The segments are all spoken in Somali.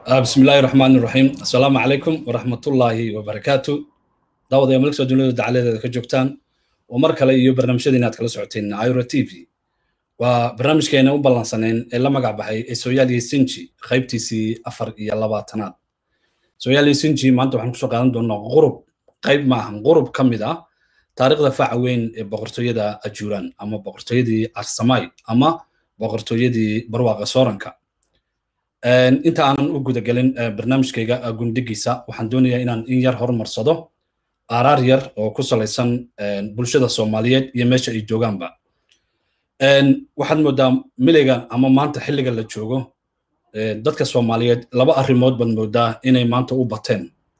بسم الله الرحمن الرحيم السلام عليكم ورحمة الله وبركاته دعوة يا ملك سجون دعالة كجوكتان ومر كلا يو برنامج دينا كلا سعوتين عيرو تي في وبرنامج كينا وبالانسانين إلا مقع بحي سويالي سنجي خيبتي سي أفر إيا لباتنات سويالي سنجي ما أنتو حنكسو قادم دون غرب قيب معهم غرب كمدا تاريخ دفاع وين بقرتو يدا أجوران أما بقرتو يدي أرسماي أما بقرتو يدي برواقة سورنكا inta aanan u gudagelin barnaamijkayga gundigiisa waxaan doonayaa inaan in yar horumarsado aaraar yar oo ku salaysan bulshada soomaaliyeed iyo meesha ay joogaanba waxaad moodaa miliga ama maanta xilliga la joogo dadka soomaaliyeed laba arrimood baad moodaa inay maanta u bateen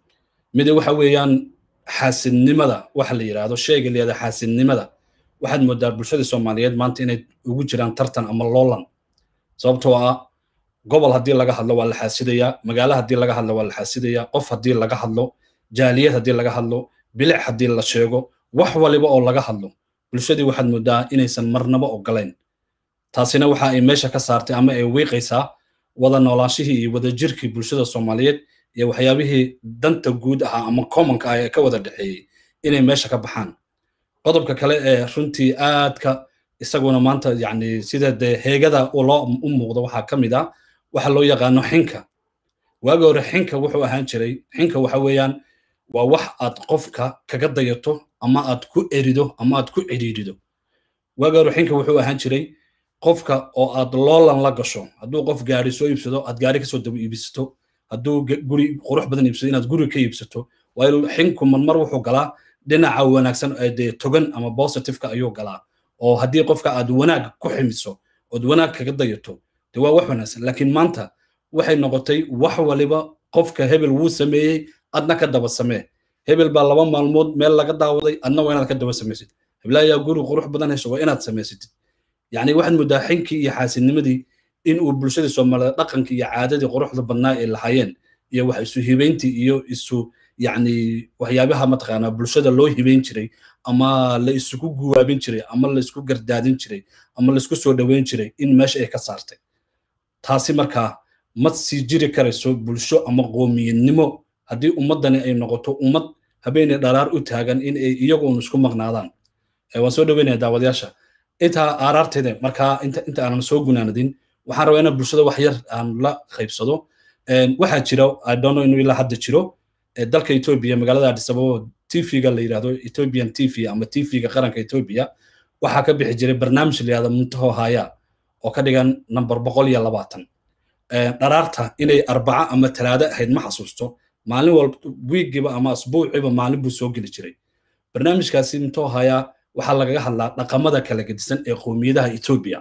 mid waxa weeyaan xaasidnimada waxa la yidhaahdo sheega leeda xaasidnimada waxaad moodaa bulshada soomaaliyeed maanta inay ugu jiraan tartan ama loolan sababtoo ah gobol haddii laga hadlo waa la xaasidayaa magaalo haddii laga hadlo waa la xaasidayaa qof haddii laga hadlo jaaliyad haddii laga hadlo bilic haddii la sheego wax waliba oo laga hadlo bulshadii waxaad moodaa inaysan marnaba ogolayn taasina waxa ay meesha ka saartay ama ay wiiqaysaa wada noolaanshihii iyo wadajirkii bulshada soomaaliyeed iyo waxyaabihii danta guud ahaa ama commonka ah ee ka wada dhexeeyey inay meesha ka baxaan qodobka kale ee runtii aadka isaguna maanta yani sida dee heegada loo u muuqdo waxaa ka mid ah waxa loo yaqaano xinka waagi hore xinka wuxuu ahaan jiray xinka waxa weeyaan waa wax aad qofka kaga dayato ama aad ku erido ama aad ku cidhiidhido waagi hore xinka wuxuu ahaan jiray qofka oo aad loolan la gasho hadduu qof gaari soo iibsado aad gaari kasoo daba iibsato hadduu guri qurux badan iibsado inaad guri ka iibsato waayo xinku marmar wuxuu galaa dhinaca wanaagsan dee togan ama positiveka ayuu galaa oo haddii qofka aad wanaag ku ximiso ood wanaag kaga dayato de waa wax wanaagsan laakiin maanta waxay noqotay wax waliba qofka hebel wuu sameeyey adna ka daba samee hebel baa laba maalmood meel laga daawaday adna waa inaad ka daba samaysid heblaayaa guri qurux badan hesho waa inaad samaysatid yacni waxaad moodaa xinkii iyo xaasidnimadii in uu bulshadii soomaaliyeed dhaqankii iyo caadadii quruxda badnaa ay lahaayeen iyo wax isu hibayntii iyo isu yacni waxyaabaha mataqaanaa bulshada loo hibayn jiray ama la isugu guwaabin jiray ama la isku gardaadin jiray ama la isku soo dhoweyn jiray in meesha ay ka saartay taasi markaa ma sii jiri karayso bulsho ama qoomiyadnimo haddii ummaddani ay noqoto ummad habeenay dharaar u taagan in ay iyagoon isku maqnaadaan waan soo dhoweynaya daawadayaasha intaa aaraarteeda markaa inta inta aanan soo gunaanadin waxaan rabaa inaan bulshada wax yar aan la qaybsado waxaa jira idono inuu ilaa hadda jiro dalka etoobiya magaalada addis ababa tvga la yidhahdo ethiopian tv ama tvga qaranka etoobiya waxaa ka bixi jiray barnaamij la yidhahdo muntaho haya oo ka dhigan number boqol iyo labaatan dharaarta inay arbaca ama talaado ahayd ma xasuusto maalin walba wiigiba ama asbuuciba maalin buu soo geli jiray barnaamijkaasi muntaho haya waxaa lagaga hadlaa dhaqamada kala gedisan ee qoomiyadaha etoobiya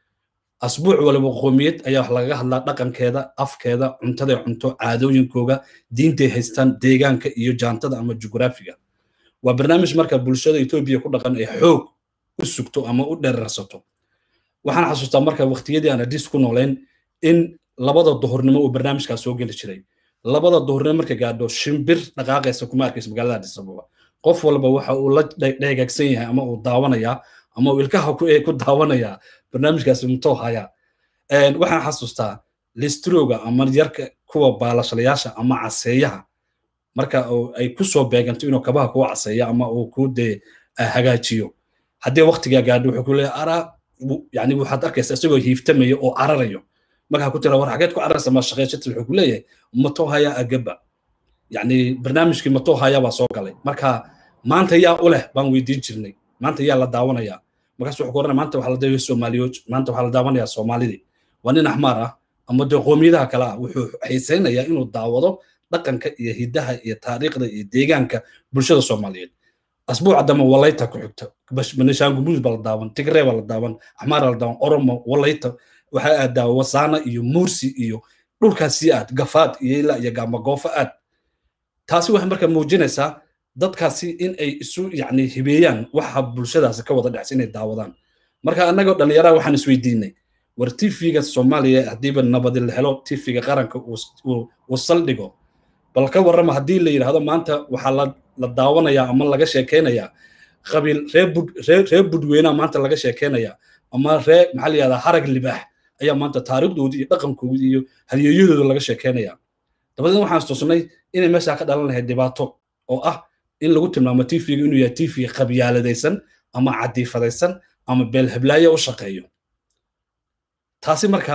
asbuuc waliba qoomiyad ayaa wax lagaga hadlaa dhaqankeeda afkeeda cuntaday cunto caadooyinkooga diintay haystaan deegaanka iyo jaantada ama jugraafiga waa barnaamij marka bulshada etoobiya ku dhaqan ay xoog u sugto ama u dherarsato waxaan xasuustaa marka waqtiyadii aan adis ku noolayn in labada duhurnimo uu barnaamijkaas soo geli jiray labada duhurnimo marka gaadho shimbir dhaqaaqaysa kuma arkaysa magaalada addis ababa qof walba waxa uu la dheegaagsan yahay ama uu daawanayaa ama uu ilkaha ku daawanayaa barnaamijkaasi muxuu hayaa waxaan xasuustaa listroga ama yarka kuwa baalashalayaasha ama caseeyaha marka ay ku soo beeganto inuu kabaha kuu caseeyo ama uu ku dee hagaajiyo haddii waqtigaa gaadho wuxuu ku leeyahay araa yani waxaad arkaysa isagoo hiiftamaya oo cararayo markaa ku tira war xageed ku cararaysa ma shaqeysata wuxuu ku leeyahay matoo hayaa agaba yani barnaamijkii matoo hayaa baa soo galay marka maanta yaa u leh baan weydiin jirnay maanta yaa la daawanayaa markaas wuxuu ku oranaya maanta waxaa la daawaya soomaaliyood maanta waxaa la daawanayaa soomaalidii waa nin axmaar ah ama dee qoomiyadaha kale ah wuxuu xiisaynayaa inuu daawado dhaqanka iyo hiddaha iyo taariikhda iyo deegaanka bulshada soomaaliyeed asbuuca dambe walayta ku xigta banishaangumuus baa la daawan tigree baa la daawan axmaar la daawan oromo walayta waxaa aadaa wasaana iyo mursi iyo dhulkaasi aad gafaad iyo ilaa iyo gaamagoofo aad taasi waxay marka muujinaysaa dadkaasi in ay isu yani hibeeyaan waxa bulshadaasi ka wada dhexsa inay daawadaan marka annagoo dhallinyaraha waxaan isweydiinay war tvga soomaaliya haddiiba nabadi la helo tvga qaranka uu saldhigo bal ka warrama haddii la yidhaahdo maanta waxaa la daawanayaa ama laga sheekaynayaa qabiil reer budweynaha maanta laga sheekaynayaa ama ree maxaa la yidhahdaa harag libaax ayaa maanta taariikhdoodii iyo dhaqankoodii iyo halyeeyadooda laga sheekaynayaa dabadeedna waxaan istusnay inay meeshaa ka dhalan lahayd dhibaato oo ah in lagu tilmaamo tv-ga inuu yahay tv qabyaaladaysan ama cadiifadaysan ama beelheblaayo u shaqeeyo taasi marka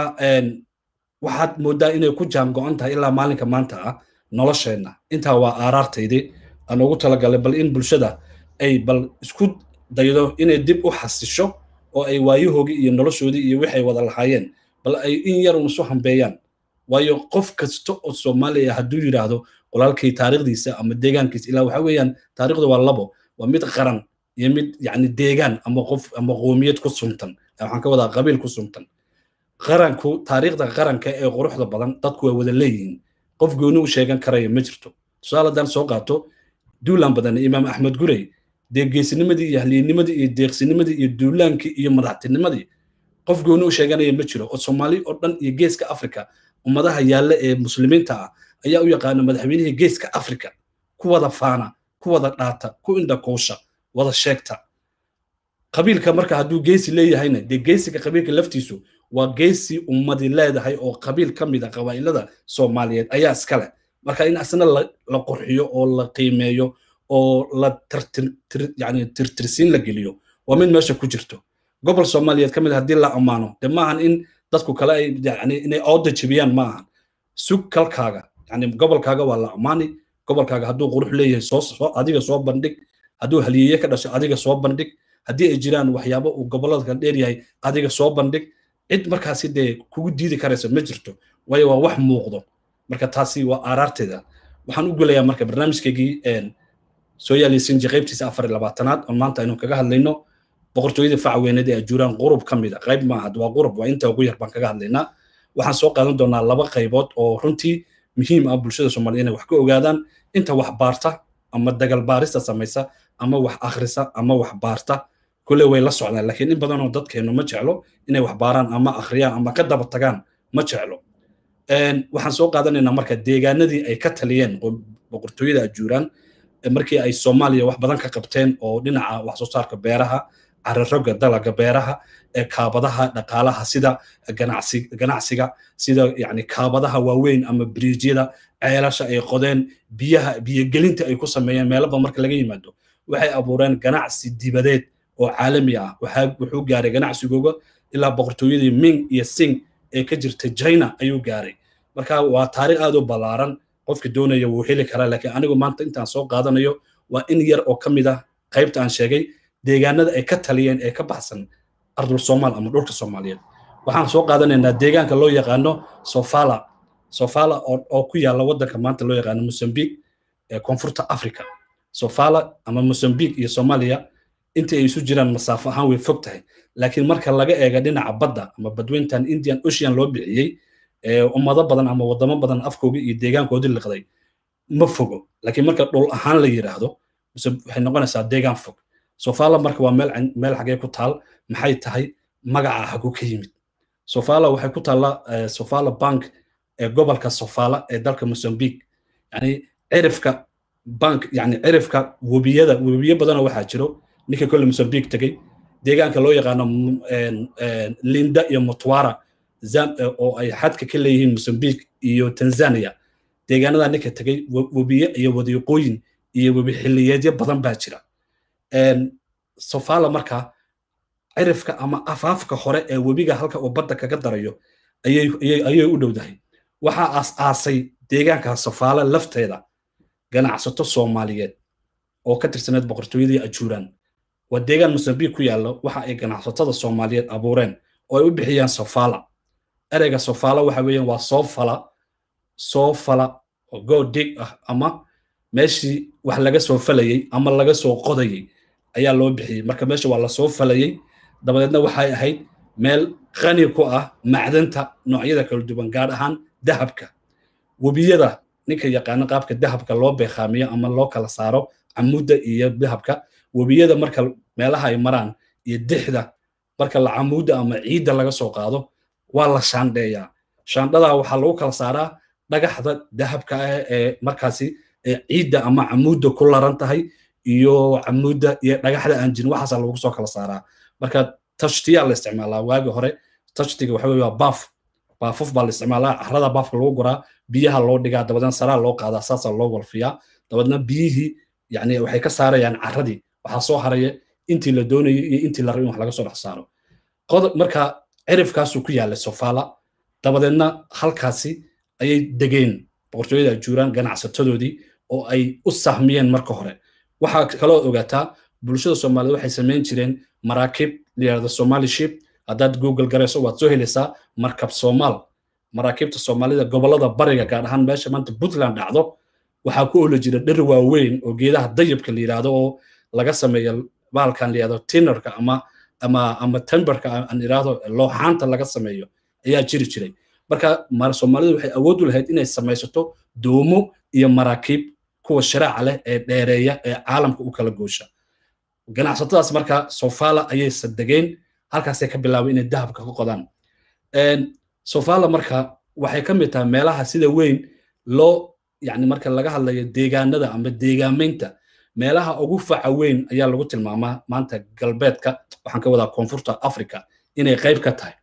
waxaad moodaa inay ku jaam go-an tahay ilaa maalinka maanta ah nolosheenna intaa waa aaraartaydii aan ugu talagalay bal in bulshada ay bal isku daydo inay dib u xasisho oo ay waayahoogii iyo noloshoodii iyo wixay wada lahaayeen bal ay in yar un isu hambeeyaan waayo qof kasta oo soomaaliya hadduu yidhaahdo walaalkii taariikhdiisa ama deegaankiisa ilaa waxa weeyaan taariikhdu waa labo waa mid qaran iyo mid yacni deegaan ama qof ama qoomiyad ku suntan waxaan ka wadaa qabiil ku suntan qaranku taariikhda qaranka ee quruxda badan dadku waa wada leeyihiin qof gooni u sheegan karaya ma jirto tusaale haddaan soo qaato duulaan badan imaam axmed gurey dee geesinimadii iyo halyinimadii iyo deeqsinimadii iyo duulaankii iyo madaxtinimadii qof gooni u sheeganaya ma jiro oo soomaali oo dhan iyo geeska afrika ummadaha yaalla ee muslimiinta ah ayaa u yaqaana madaxweynihii geeska afrika ku wada faana ku wada dhaata ku indhakuusha wada sheegta qabiilka marka hadduu geesi leeyahayna dee geesiga qabiilka laftiisu waa geesi ummadi leedahay oo qabiil ka mid a qabaa'ilada soomaaliyeed ayaa iska leh marka in asna la qurxiyo oo la qiimeeyo oo la yani tirtirsiin la geliyo waa mid meesha ku jirto gobol soomaaliyeed ka mid haddii la ammaano dee maahan in dadku kale ay yani inay ooda jebiyaan ma ahan sug kalkaaga yani gobolkaaga waa la ammaani gobolkaaga hadduu qurux leeyahay soo adiga soo bandhig hadduu haliyeeye ka dhasho adiga soo bandhig haddii ay jiraan waxyaabo uu gobollada kala dheer yahay adiga soo bandhig cid markaasi dee kugu diidi karaysa ma jirto waayo waa wax muuqdo marka taasi waa aaraarteeda waxaan u gelayaa marka barnaamijkaygii soo yaalaysinji qaybtiisa afar iyo labaatanaad oo maanta aynu kaga hadlayno boqortooyada facweyneed ee ajuuraan qurub ka mid a qayb maaha waa qurub waa inta ugu yar baan kaga hadlaynaa waxaan soo qaadan doonaa laba qaybood oo runtii muhiim ah bulshada soomaaliyed inay wax ka ogaadaan inta wax baarta ama dagal baarista samaysa ama wax akhrisa ama wax baarta kule way la socdaan laakiin in badanoo dadkeennu ma jeclo inay wax baaraan ama akhriyaan ama ka daba tagaan ma jeclo waxaan soo qaadanaynaa marka deegaanadii ay ka taliyeen boqortooyada ajuuraan markii ay soomaaliya wax badan ka qabteen oo dhinaca wax soo saarka beeraha cararoga dalaga beeraha ee kaabadaha dhaqaalaha sida ganacsiga sida yani kaabadaha waaweyn ama biriijyada ceelasha ay qodeen biyaha biyogelinta ay ku sameeyeen meelaba marka laga yimaado waxay abuureen ganacsi dibadeed oo caalami ah wuxuu gaaray ganacsigooga ilaa boqortooyadii ming iyo sing ee ka jirta china ayuu gaaray marka waa taariikh aad u ballaaran qofka doonaya wuu heli karaa laakiin anigu maanta intaan soo qaadanayo waa in yar oo ka mid ah qaybta aan sheegay deegaanada ay ka taliyeen ee ka baxsan ardul soomaal ama dhulka soomaaliyeed waxaan soo qaadanaynaa deegaanka loo yaqaano sofala sofala oo ku yaalla waddanka maanta loo yaqaano mosambique ee koonfurta africa sofala ama mosambique iyo soomaaliya intii ay isu jiraan masaafo ahaan way fog tahay laakiin marka laga eega dhinaca badda ama badweyntan indian ocean loo bixiyey ummado badan ama wadamo badan afkoodii iyo deegaankoodii liqday ma fogo laakiin marka dhul ahaan la yidhaahdo waxay noqonaysaa deegaan fog sofala marka waa meel meel xagee ku taal maxay tahay magaca hagu ka yimid sofala waxay ku taallaa sofala bank ee gobolka sofala ee dalka mosambique yani cirifka bank yani cirifka webiyada webiyo badanoo waxaa jiro ninka kolle mosambique tegey deegaanka loo yaqaano linda iyo mutwara oo ay xadka ka leeyihiin mosambique iyo tanzania deegaanada ninka tegey webiye iyo wadiiqooyin iyo webi xilliyeedyo badan baa jira sofala marka cirifka ama afaafka hore ee webiga halka uu badda kaga darayo ayay u dhowdahay waxaa aas-aasay deegaanka sofaala lafteeda ganacsato soomaaliyeed oo ka tirsaneed boqortooyadii ajuuraan waa deegaan mosambique ku yaalla waxa ay ganacsatada soomaaliyeed abuureen oo ay u bixiyaan sofala ereyga sofala waxa weeyaan waa soo fala soo fala oo go dig ah ama meeshii wax laga soo falayey ama laga soo qodayey ayaa loo bixiyey marka meesha waa lasoo falayey dabadeedna waxay ahayd meel qani ku ah macdanta noocyada kala duwan gaar ahaan dahabka webiyada ninka yaqaano qaabka dahabka loo beeqaamiyo ama loo kala saaro camuudda iyo dahabka webiyada marka meelaha ay maraan iyo dixda marka la camuudda ama ciidda laga soo qaado waa la shaandheeyaa shaandhadaa waxaa lagu kala saaraa dhagaxda dahabka ah ee markaasi ciidda ama camuudda ku laran tahay iyo camuudda iyo dhagaxda aan jirin waxaasaa lagu soo kala saaraa marka tashtiyaa la isticmaalaa waagi hore tashtiga waxa weye waa baaf baafuf baa la isticmaalaa carrada baafka lagu guraa biyaha loo dhigaa dabadeedna saraa loo qaadaa saasaa loo walfiyaa dabadeedna biyihii yani waxay ka saarayaan carradii waxaa soo haraya intii la doonayay iyo intii la rabay in wax laga soo dhex saaro qodob marka cirifkaasuu ku yaallay sofaala dabadeedna halkaasi ayay degeen boqortooyada ajuuraan ganacsatadoodii oo ay u sahmiyeen marka hore waxaa kaloo ogaataa bulshada soomaaliyed waxay samayn jireen maraakiib layihahdo somali ship haddaad google garayso waad soo helaysaa markab soomaal maraakiibta soomaalida gobollada bariga gaar ahaan meesha maanta puntland dhacdo waxaa ku oli jira dhir waaweyn oo geedaha dayabka la yidhaahdo oo laga sameeyo baalkan la yidhahdo tinerka ama ama ama timberka aan idhaahdo looxaanta laga sameeyo ayaa jiri jiray marka soomaalidu waxay awood u lahayd inay samaysato doomo iyo maraakiib kuwa sharaaca leh ee dheereeya ee caalamka u kala goosha ganacsatadaas marka sofala ayay sadegeen halkaasay ka bilaabay inay dahabka ka qodaan sofala marka waxay ka mid tahay meelaha sida weyn loo yani marka laga hadlayo deegaanada ama deegaamaynta meelaha ugu faca weyn ayaa lagu tilmaamaa maanta galbeedka waxaan ka wadaa koonfurta africa inay qayb ka tahay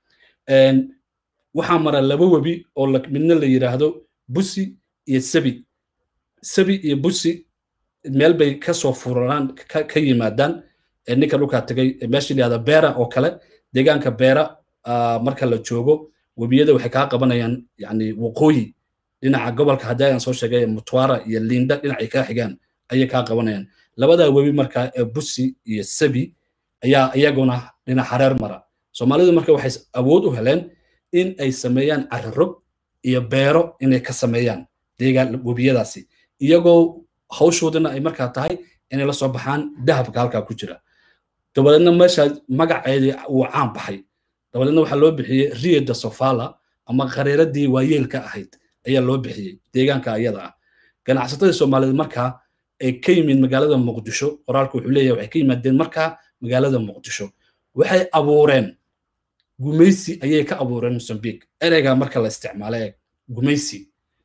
waxaa mara laba webi oo midna la yidhaahdo busi iyo sabi sabi iyo busi meel bay kasoo furaraan ka yimaadaan ninka dhulkaa tegay meesha layihahda beera oo kale deegaanka beera marka la joogo webiyada waxay kaa qabanayaan yani waqooyi dhinaca gobolka haddii aan soo sheegay mutwara iyo linda dhinacay kaa xigaan ayay kaa qabanayaan labadaa webi marka ee busi iyo sabi ayaa iyaguna dhinac hareer mara soomaalidu marka waxay awood u heleen in ay sameeyaan carrarog iyo beero inay ka sameeyaan deegaan webiyadaasi iyagoo hawshoodana ay markaa tahay inay la soo baxaan dahabka halkaa ku jira dabadeedna meesha magaceedii wuu caan baxay dabadeedna waxaa loo bixiyey rio de sofala ama qareeradii waayeelka ahayd ayaa loo bixiyey deegaanka ayada ah ganacsatadii soomaaliyeed markaa ay ka yimid magaalada muqdisho qoraalku wuxuu leeyahay waxay ka yimaadeen markaa magaalada muqdisho waxay abuureen gumaysi ayay ka abuureen mosambik ereyga marka la isticmaalo ee gumaysi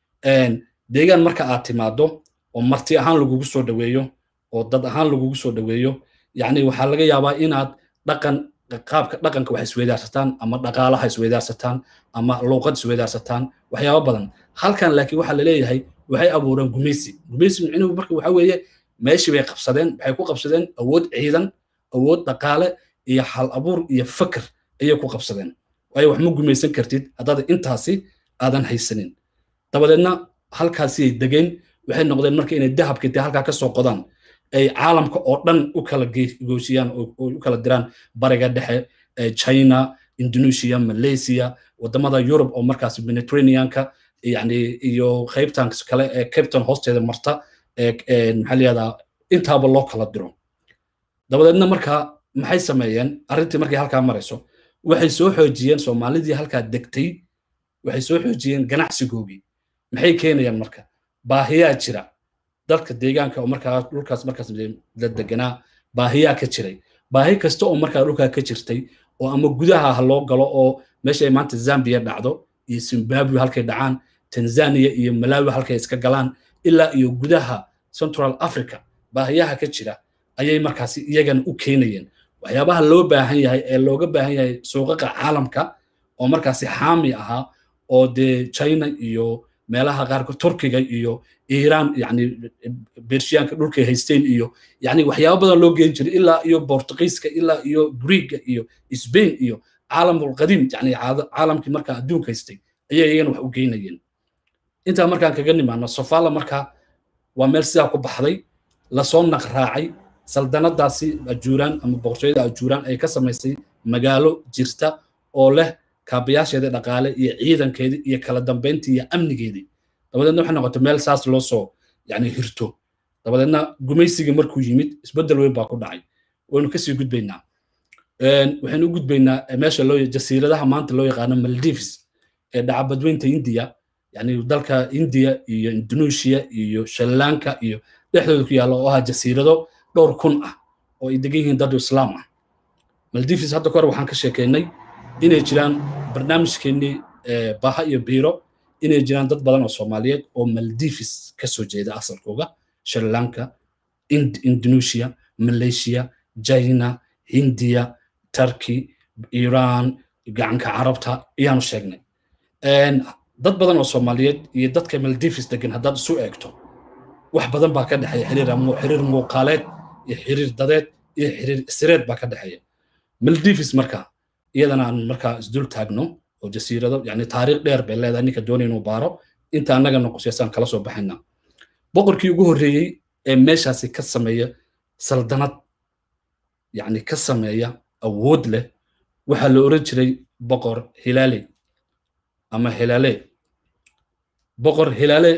deegaan marka aad timaado oo marti ahaan lagugu soo dhoweeyo oo dad ahaan lagugu soo dhoweeyo yacni waxaa laga yaabaa inaad dhaqan qaabka dhaqanka wax isweydaarsataan ama dhaqaalaha isweydaarsataan ama luuqad isweydaarsataan waxyaaba badan halkan laakiin waxaa laleeyahay waxay abuureen gumaysi gumaysi micnuhu marka waxa weeye meeshii bay qabsadeen waxay ku qabsadeen awood ciidan awood dhaqaale iyo hal abuur iyo fakr ayay ku qabsadeen waayo wax ma gumaysan kartid haddaad intaasi aadan haysanin dabadeedna halkaasiyay degeen waxay noqdeen marka inay dahabka intay halkaa ka soo qodaan ay caalamka oo dhan u kala goosiyaan oo u kala diraan bariga dhexe china indonesia malaysia wadamada yurub oo markaas mediterraneanka yani iyo qaybtan kale ee captain hoosteeda marta maxaa layihahdaa intaaba loo kala diro dabadeedna marka maxay sameeyeen arrintii markay halkaa marayso waxay soo xoojiyeen soomaalidii halkaa degtay waxay soo xoojiyeen ganacsigoogii maxay keenayaan marka baahiyaa jira dadka deegaanka oo markaa dhulkaas markaas la deganaa baahiyaa ka jiray baahi kasta oo markaa dhulkaa ka jirtay oo ama gudaha ha loo galo oo meesha ay maanta zambia dhacdo iyo zimbabwe halkay dhacaan tanzania iyo malawi halkay iska galaan ilaa iyo gudaha central africa baahiyaha ka jira ayay markaasi iyagana u keenayeen waxyaabaha loo baahan yahay ee looga baahan yahay suuqaqa caalamka oo markaasi xaami ahaa oo dee china iyo meelaha qaarkood turkiga iyo iiraan yani bershiyaanka dhulkay haysteen iyo yani waxyaaba badan loo geen jiray ilaa iyo bortugiiska ilaa iyo greega iyo spain iyo caalamul qadiim yani caalamkii markaa adduunka haystay ayay iyagana wax u geynayeen intaa markaan kaga nimaano sofala markaa waa meel sidaa ku baxday lasoo naqraacay saldanadaasi ajuuraan ama boqortooyada ajuuraan ay ka samaysay magaalo jirta oo leh kaabayaasheeda dhaqaale iyo ciidankeedii iyo kala dambeyntii iyo amnigeedii dabadeedna waxay noqotay meel saas loo soo yani hirto dabadeedna gumaysigii markuu yimid isbeddel weyn baa ku dhacay waynu kasii gudbaynaa waxaynu u gudbaynaa meesha loo jasiiradaha maanta loo yaqaano maldives ee dhaca badweynta india yani dalka india iyo indonesia iyo shallaanka iyo dhexdooda ku yaalla oo ah jasiirado dhowr kun ah oo ay degan yihiin dad islaam ah maldives hadda kahor waxaan ka sheekeynay inay jiraan barnaamijkeennii baha iyo biiro inay jiraan dad badan oo soomaaliyeed oo maldives ka soo jeeda asalkooga sri lanka indonesia malaysia china hindiya turkey iran gacanka carabta ayaanu sheegnay dad badan oo soomaaliyeed iyo dadka maldives degan haddaad isu eegto wax badan baa ka dhexeeya xiriir muuqaaleed iyo xiriir dadeed iyo xiriir isireed baa ka dhexeeya maldives marka iyadana aan markaa isdul taagno oo jasiirado yani taariikh dheer bay leedahay ninka doonay inuu baaro inta annaga noqoseysaan kala soo baxayna boqorkii ugu horreeyey ee meeshaasi ka sameeya saldanad yani ka sameeya awood leh waxaa la oran jiray boqor hilaale ama hilaale boqor hilaale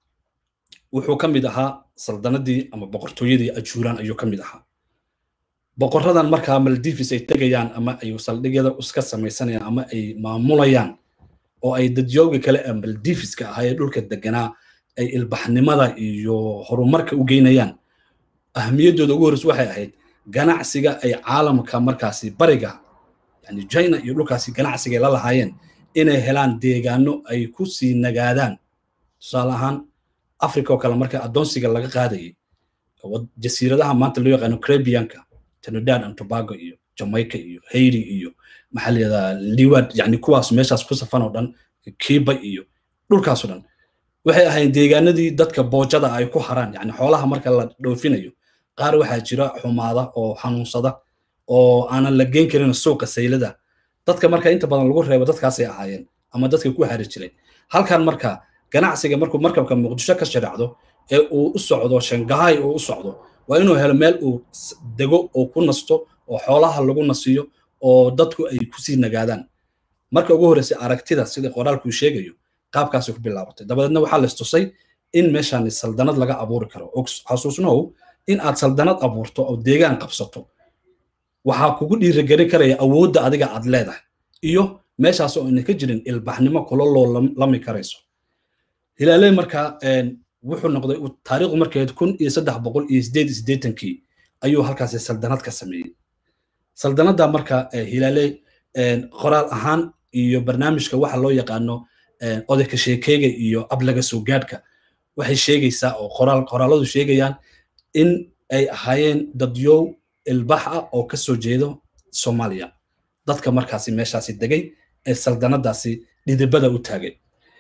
wuxuu ka mid ahaa saldanadii ama boqortooyadii ajuuraan ayuu ka mid ahaa boqoradan markaa maldives ay tegayaan ama ay saldhigyada iska samaysanayaan ama ay maamulayaan oo ay dadyoogii kale ee maldiveska ahaa ee dhulka deganaa ay ilbaxnimada iyo horumarka u geynayaan ahmiyaddooda ugu horreysa waxay ahayd ganacsiga ay caalamka markaasi bariga yani china iyo dhulkaasi ganacsiga ay la lahaayeen inay helaan deegaano ay ku sii nagaadaan tusaale ahaan africa oo kale marka addoonsiga laga qaadayay jasiiradaha maanta loo yaqaano caribbeanka trinidad and tobago iyo jamaica iyo haiti iyo maxaa la yidhahdaa liwad yani kuwaas meeshaas ku safan oo dhan kiiba iyo dhulkaasoo dhan waxay ahayd deegaanadii dadka boojada ay ku haraan yani xoolaha marka la dhoofinayo qaar waxaa jira xumaada oo xanuunsada oo aanan la geyn karin suuqa saylada dadka marka inta badan lagu reebo dadkaasay ahaayeen ama dadka ku hari jiray halkan marka ganacsiga markuu markabka muqdisho ka sharaacdo ee uu u socdo shangahay uu u socdo waa inuu helo meel uu dego oo ku nasto oo xoolaha lagu nasiyo oo dadku ay kusii nagaadaan marka ugu horreysay aragtida sida qoraalkuu sheegayo qaabkaasay ku bilaabatay dabadeedna waxaa la istusay in meeshaan saldanad laga abuuri karo xasuusnow in aad saldanad abuurto oo deegaan qabsato waxaa kugu dhiirigelin karaya awoodda adiga aad leedahay iyo meeshaas oo ayna ka jirin ilbaxnimo kula loolami karayso hilaale marka wuxuu noqday taariikhdu markeed kun iyo saddex boqol iyo sideed siddeetankii ayuu halkaasi saldanad ka sameeyey saldanadda marka hilaale qoraal ahaan iyo barnaamijka waxa loo yaqaano odayka sheekeyga iyo ablaga soo gaadhka waxay sheegaysaa oo qoraal qoraaladu sheegayaan in ay ahaayeen dadyow ilbax ah oo ka soo jeedo soomaaliya dadka markaasi meeshaasi degay ee saldanadaasi dhidibada u taagay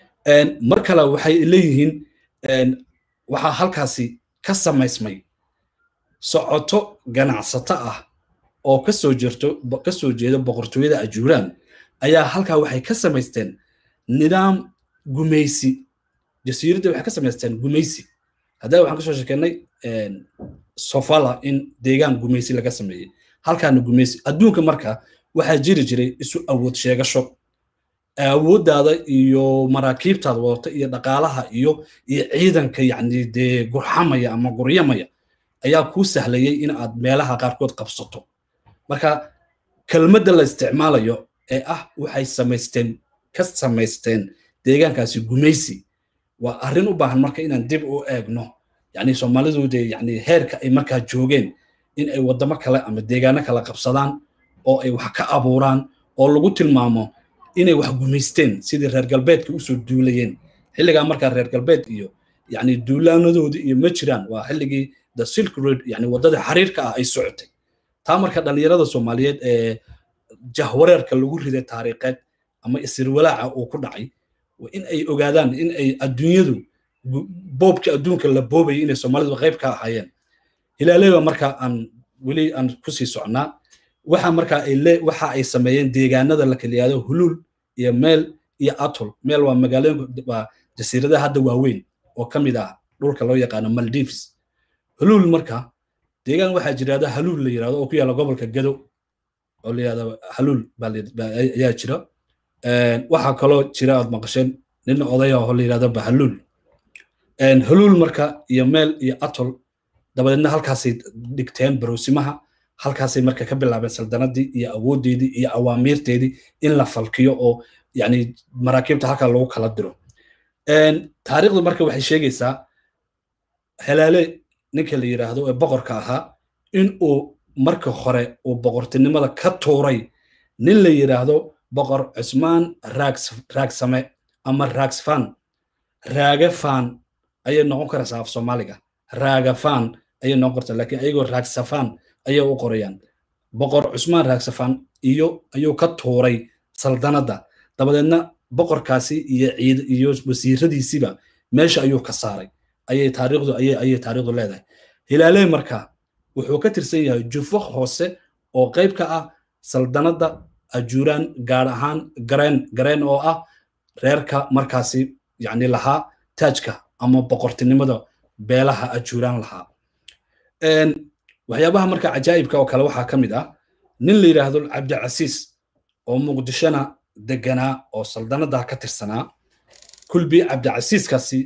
mar kale waxay leeyihiin waxaa halkaasi ka samaysmay socoto ganacsato ah oo kasoo jirto kasoo jeeda boqortooyada ajuuraan ayaa halkaa waxay ka samaysteen nidaam gumaysi jasiiradda waxay ka samaysteen gumaysi haddana waxaan kasoo sheekeynay sofala in deegaan gumaysi laga sameeyey halkaana gumaysi adduunka marka waxaa jiri jiray isu awood sheegasho awooddaada iyo maraakiibtaada wadata iyo dhaqaalaha iyo iyo ciidanka yacni dee gurxamaya ama guryamaya ayaa kuu sahlayay in aad meelaha qaarkood qabsato marka kelmadda la isticmaalayo ee ah waxay samaysteen ka samaysteen deegaankaasi gumaysi waa arrin u baahan marka inaan dib u eegno yani soomaalidu dee yani heerka ay markaa joogeen in ay waddamo kale ama deegaano kale qabsadaan oo ay wax ka abuuraan oo lagu tilmaamo inay wax gumaysteen sidii reer galbeedka usoo duulayeen xilligaa markaa reer galbeed iyo yani duulaanadoodii iyo ma jiraan waa xilligii the silk road yani waddadii xariirka ah ay socotay taa marka dhallinyarada soomaaliyeed ee jahwareerka lagu riday taariikheed ama isirwalaaca uu ku dhacay in ay ogaadaan in ay adduunyadu boobka adduunka la boobayay inay soomaalidu qayb ka ahaayeen hilaaleyba marka aan weli aan kusii socnaa waxa marka ay le waxa ay sameeyeen deegaanada la kala yihahdo huluul iyo meel iyo atol meel waa magaalooyinka waa jasiiradaha hadda waaweyn oo ka mid ah dhulka loo yaqaano maldives huluul marka deegaan waxaa jirahda haluul la yirahdo oo ku yaalla gobolka gado oo la yihahdo haluul ayaa jira waxaa kaloo jira aad maqasheen nin odaya oo la yihahdo bahaluul haluul marka iyo meel iyo atol dabadeedna halkaasay dhigteen barowsimaha halkaasay marka ka bilaabeen saldanadii iyo awooddeedii iyo awaamiirteedii in la falkiyo oo yani maraakiibta halkaa lagu kala diro taariikhdu marka waxay sheegaysaa halaale ninka la yidhaahdo ee boqorka ahaa in uu marka hore uu boqortinimada ka tuuray nin la yidhaahdo boqor cusmaan raagsame ama raagsfan raagafan ayay noqon karaysaa af soomaaliga raagafan ayay noqon kartaa laakiin ayagoo raagsafan ayay u qorayaan boqor cusmaan raagsafan iyo ayuu ka tuuray saldanadda dabadeedna boqorkaasi iyo ciid iyo wasiiradiisiba meesha ayuu ka saaray ayay taariikhdu ayay ayay taariikhdu leedahay hilaalee marka wuxuu ka tirsan yahay jufo hoose oo qayb ka ah saldanadda ajuuraan gaar ahaan gareen gareen oo ah reerka markaasi yacni lahaa taajka ama boqortinimada beelaha ajuuraan lahaa waxyaabaha marka cajaa'ibka oo kale waxaa ka mid ah nin la yidhaahdo cabdicasiis oo muqdishona deganaa oo saldanada ka tirsanaa kulbi cabdicasiiskaasi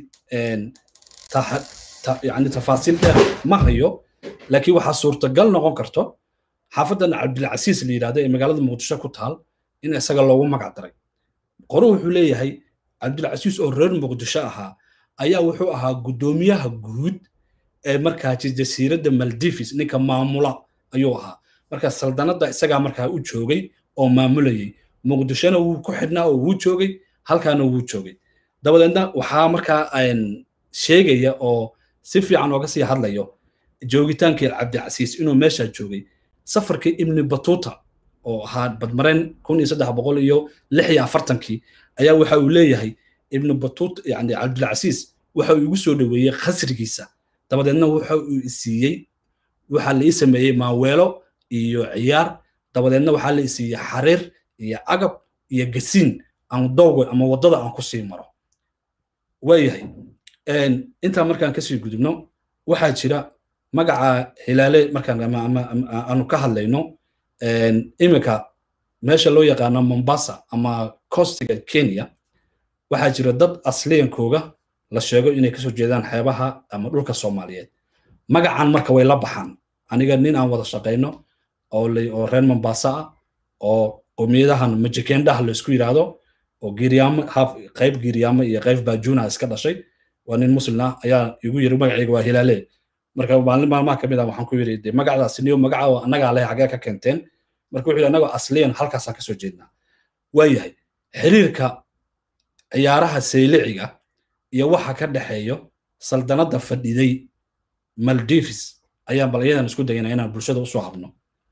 yani tafaasiil dheer ma hayo laakiin waxaa suurtagal noqon karto xaafadan cabdilcasiis la yidhahdo ee magaalada muqdisho ku taal in isaga loogu magac daray qoru wuxuu leeyahay cabdilcasiis oo reer muqdisho ahaa ayaa wuxuu ahaa guddoomiyaha guud ee markaasi jasiiradda maldivis ninka maamula ayuu ahaa marka saldanadda isagaa markaa u joogay oo maamulayay muqdishona wuu ku xidhnaa oo wuu joogay halkaana wuu joogay dabadeedna waxaa markaa sheegaya oo si fiican ooga sii hadlayo joogitaankii cabdicasiis inuu meeshaa joogay safarkii ibni batuuta oo ahaa badmareen kun iyo saddex boqol iyo lix iyo afartankii ayaa waxa uu leeyahay ibni batuut yani cabdilcasiis waxa uu igu soo dhoweeyey khasrigiisa dabadeedna waxa uu isiiyey waxaa la ii sameeyey maaweelo iyo ciyaar dabadeedna waxaa la isiiyey xariir iyo agab iyo gasiin aan dowga ama waddada aan ku sii maro waayahay intaa markaan kasii gudubno waxaa jira magaca hilaale markaan aanu ka hadlayno iminka meesha loo yaqaano mombasa ama costiga kenya waxaa jira dad asliyankooga la sheego inay kasoo jeedaan xeebaha ama dhulka soomaaliyeed magacan marka way la baxaan aniga nin aan wada shaqayno oo reer mombasa ah oo qowmiyadahan majikendhaha laysku yidhaahdo oo giiryaamo qayb giiryaamo iyo qayb baajuuna iska dhashay waa nin muslina ayaa igu yiri magacayga waa hilaale marka maalin maalmaha kamid ah waxaan ku yiri de magacdaasi niyo magaca oo annagaa leh xagee ka keenteen marka wuxuu yidhi annagoo asliyan halkaasaan kasoo jeednaa waayahay xiriirka ciyaaraha sayliciga iyo waxa ka dhexeeyo saldanadda fadhiday maldivis ayaan bal iyadan isku dayana inaan bulshada usoo habno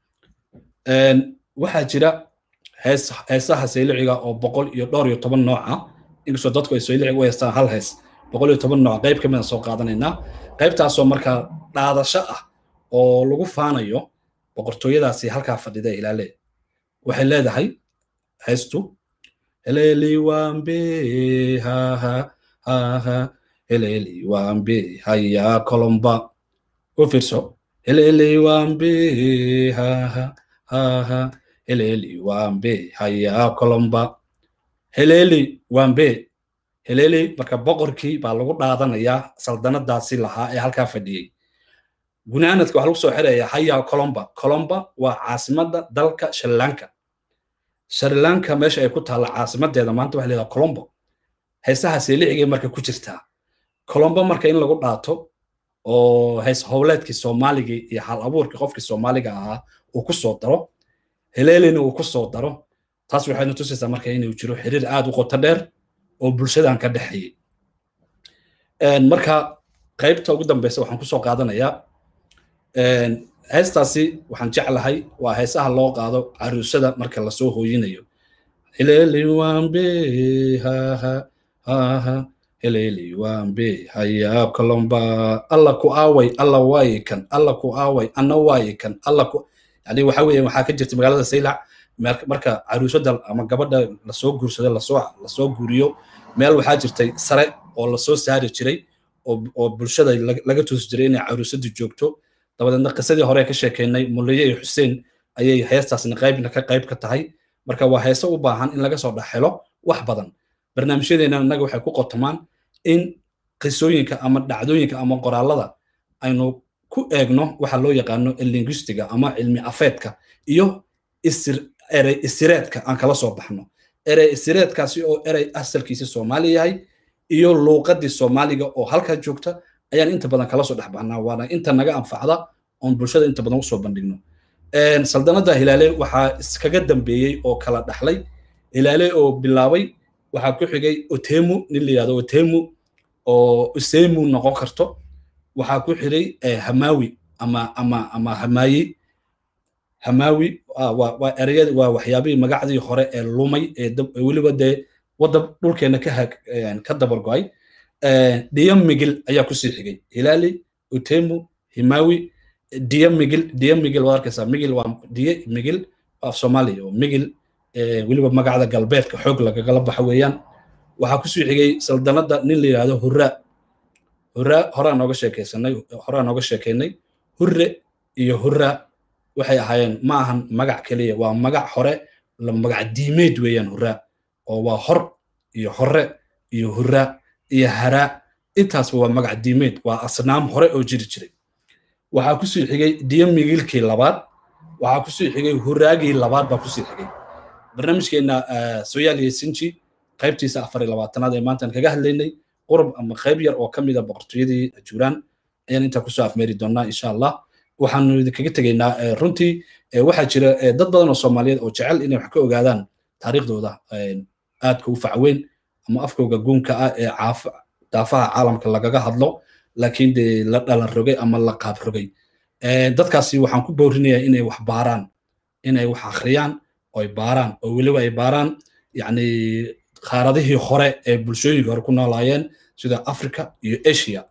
waxaa jira hees heesaha sayliciga oo boqol iyo dhowr iyo toban nooc ah inkastoo dadku ay sayliciga u heestaan hal hees boqol iyo toban nooc qayb kamid a soo qaadanaynaa qaybtaasoo markaa dhaadasho ah oo lagu faanayo boqortooyadaasi halkaa fadhida ilaale waxay leedahay heestu heleli wambe haha haha heleli wambe haya kolomba u fiirso heleli wambe haha haha heleli wambe haya kolomba heleli wambe heleli marka boqorkii baa lagu dhaadanayaa saldanadaasi lahaa ee halkaa fadhiyey gunaanadka waxaa lagu soo xiraya haya colomba colomba waa caasimadda dalka shrilanka shrilanka meesha ay ku taalla caasimadeeda maanta waxa leedaha colombo heesaha seelicigay marka ku jirtaa colombo marka in lagu dhaato oo hees howleedkii soomaaligii iyo hal abuurkii qofkii soomaaliga ahaa uu ku soo daro heleelina uu ku soo daro taas waxayna tusaysaa marka inuu jiro xiriir aad u qoto dheer oo bulshadan ka dhexeeyey marka qaybta ugu dambeysa waxaan kusoo qaadanayaa heestaasi waxaan jeclahay waa heesaha loo qaado caruusada marka lasoo hooyinayo heleli wambe haha haha heleli wambe haya kolomba alla ku aaway alla waaye kan alla ku aaway anna waaye kan alla ku yani waxa weeye waxaa ka jirta magaalada saylac marka caruusada ama gabadha lasoo guursado lasoo lasoo guuriyo meel waxaa jirtay sare oo lasoo saari jiray oo bulshada laga tusi jiray inay caruusadu joogto dabadeedna qisadii hore ka sheekeynay muliye iyo xuseen ayay heestaasna qaybna ka qayb ka tahay marka waa heese u baahan in laga soo dhexhelo wax badan barnaamijyadeena innaga waxay ku qotomaan in qisooyinka ama dhacdooyinka ama qoraalada aynu ku eegno waxa loo yaqaano linguistiga ama cilmi afeedka iyo erey isireedka aan kala soo baxno erey isireedkaasi oo erey asalkiisi soomaali yahay iyo luuqadii soomaaliga oo halkaa joogta ayaan inta badan kala soo dhex baxnaa waana inta naga anfacda oon bulshada inta badan usoo bandhigno saldanada hilaale waxaa iskaga dambeeyey oo kala dhaxlay hilaale oo bilaabay waxaa ku xigay otemu nin la yihahdo otemu oo usemu noqon karto waxaa ku xigay hamawi ama ama ama hamayi hamawi waa ereyada waa waxyaabihii magacdii hore ee lumay ee weliba dee wadda dhulkeena ka dabargo'ay dhiyo migil ayaa kusii xigay hilaali utemu himawi diyo migil diyo migil waad arkaysaa migil waa diyo migil af soomaaliya oo migil weliba magacda galbeedka xoog lagagala baxa weeyaan waxaa kusii xigay saldanadda nin la yidhaahdo hurraa hurraa horaa nooga sheekaysanay horaa nooga sheekaynay hurre iyo hurraa waxay ahaayeen ma ahan magac keliya waa magac hore la magac diimeed weeyaan hurraa oo waa hor iyo hore iyo hurraa iyo haraa intaasba waa magac diimeed waa asnaam hore oo jiri jiray waxaa kusii xigay diyo migilkii labaad waxaa kusii xigay huraagii labaad baa kusii xigay barnaamijkeenna soyaaliya sinji qaybtiisa afar iyo labaatanaad ee maantaan kaga hadlaynay qurub ama qayb yar oo ka mida boqortooyadii juuraan ayaan intaa kusoo afmeeri doonaa insha allah waxaanu idinkaga tegaynaa runtii waxaa jira dad badan oo soomaaliyeed oo jecel inay wax ka ogaadaan taariikhdooda aadka u facweyn ama afkooga guunka ah ee daafaha caalamka lagaga hadlo laakiin dee la dhalan rogay ama la qaab rogay dadkaasi waxaan ku boorinayaa inay wax baaraan inay wax akhriyaan oo ay baaraan oo weliba ay baaraan yacni qaaradihii hore ee bulshooyinka hore ku noolaayeen sida africa iyo asia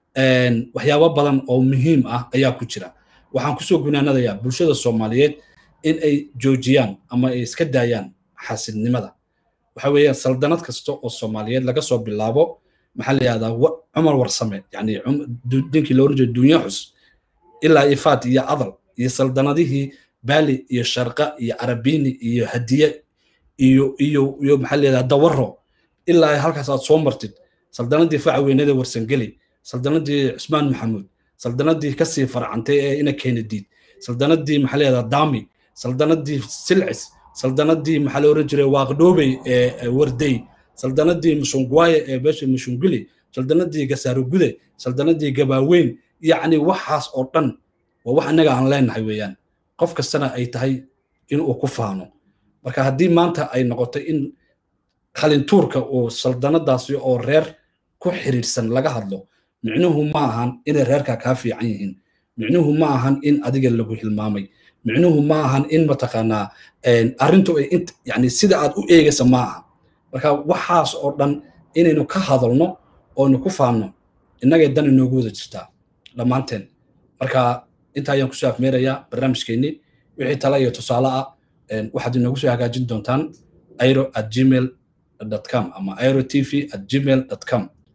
waxyaabo badan oo muhiim ah ayaa ku jira waxaan kusoo gunaanadayaa bulshada soomaaliyeed in ay joojiyaan ama ay iska daayaan xaasidnimada waxa weeyaan saldanad kasta oo soomaaliyeed laga soo bilaabo maxaa la yihahdaa cumar warsame yani dinkii loo oran jeedo dunya xus ilaa ifaat iyo adal iyo saldanadihii baali iyo sharqa iyo arabini iyo hadiye iyo iyo iyo maxaa la yihahdaa dawaro ilaa halkaas aad soo martid saldanadii facweynada warsangeli saldanadii cusmaan maxamuud saldanadii kasii farcantay ee ina keenadiid saldanadii maxaa la yihahdaa dami saldanadii silcis saldanadii maxaa la oran jiray waaqdhoobey ee wardey saldanadii mushungwaye ee beesha mushunguli saldanadii gasaarogude saldanadii gabaaweyn yacni waxaas oo dhan waa wax annaga aan leenahay weeyaan qof kastana ay tahay in uu ku faano marka haddii maanta ay noqoto in qalintuurka uu saldanadaasi oo reer ku xiriirsan laga hadlo micnuhu ma ahan inay reerkaa kaa fiican yihiin micnuhu ma ahan in adiga lagu hilmaamay micnuhu ma ahan in mataqaanaa arrintu ay int yani sida aad u eegaysa ma aha marka waxaas oo dhan inaynu ka hadalno oonu ku faanno innagay dan inoogu wada jirtaa dhammaanteen marka intaa ayaan kusoo afmeerayaa barnaamijkeennii wixii tala iyo tusaale ah waxaad inoogu soo hagaajin doontaan airo at gmail com ama airo tv at gmail com